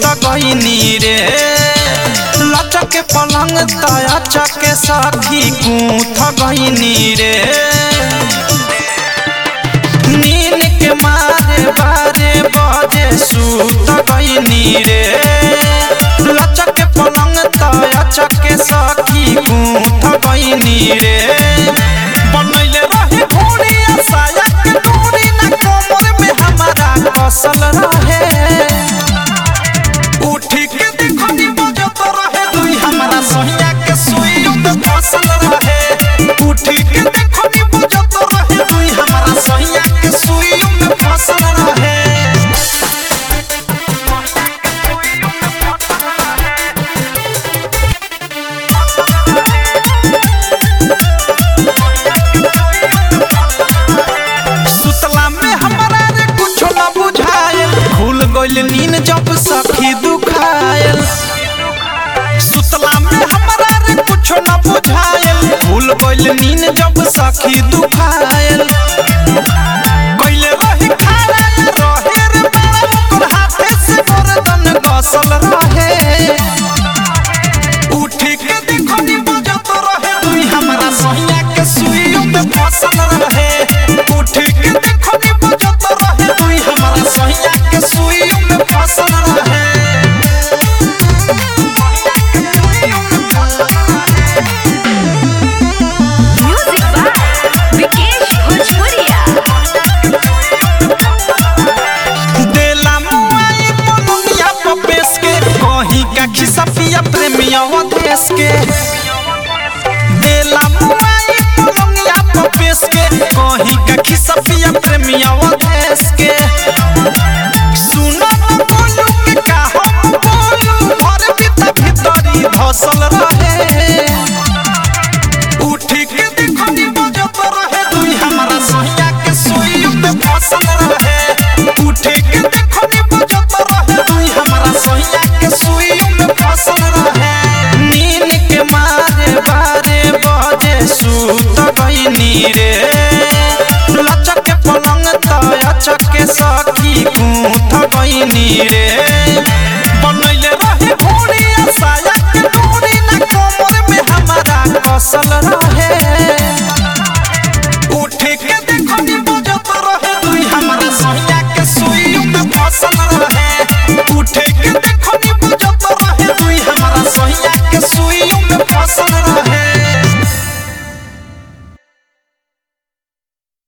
गईनी रे लचक पलंग तया चके सखी कूथ गईनी रे नीन के मारे बारे बजे सूत गईनी रे लचक पलंग तया चके सखी कूथ गईनी रे बनैले रहे घोड़ी साया के डोरी ना कमर में हमारा कसल रहे उठी के देखो नी बजत रहे दुई हमारा सोहिया के सुई उत फसल रहे उठी के देखो नी बजत रहे दुई हमारा सोहिया के सुई उत फसल रहे सुतला में हमारा रे कुछो ना बुझायल भूल गइल नीन जब सखी दुखायल सुतला में हमारा रे कुछो ना बुझायल भूल गइल नीन जब सखी दुखायल कइले रही खाड़ा रहे रे बाड़ा ओकर हाथे से गर्दन गसल रहे उठी के देखो नी बजत रहे दुई हमारा सहिया के सुई उत फसल रहे उठी के देखो नी बजत रहे दुई हमारा सहिया के सुई उत फसल रहे Music by Vikesh Bhojpuria. देला मुआई पलंगिया पपेस के कहीं का खिसा पिया प्रेमिया देश के देला मुआई पलंगिया पपेस के कहीं का खिसा पिया प्रेमिया देश के सुनो न बोलू के का हम बोलू भर भीतर भीतरी धसल रहे उठी के देखो नी बजत रहे दुई हमारा सहिया के सुई उत फसल रहे उठी के देखो नी बजत रहे दुई हमारा सहिया के सुई उत फसल रहे नीन के मारे बारे बजे सूत गईनी रे लचक के पलंग तया चके सखी कूथ गईनी रे बनैले रहे घोड़ी साया के डोरी ना कमर में हमारा कसल रहे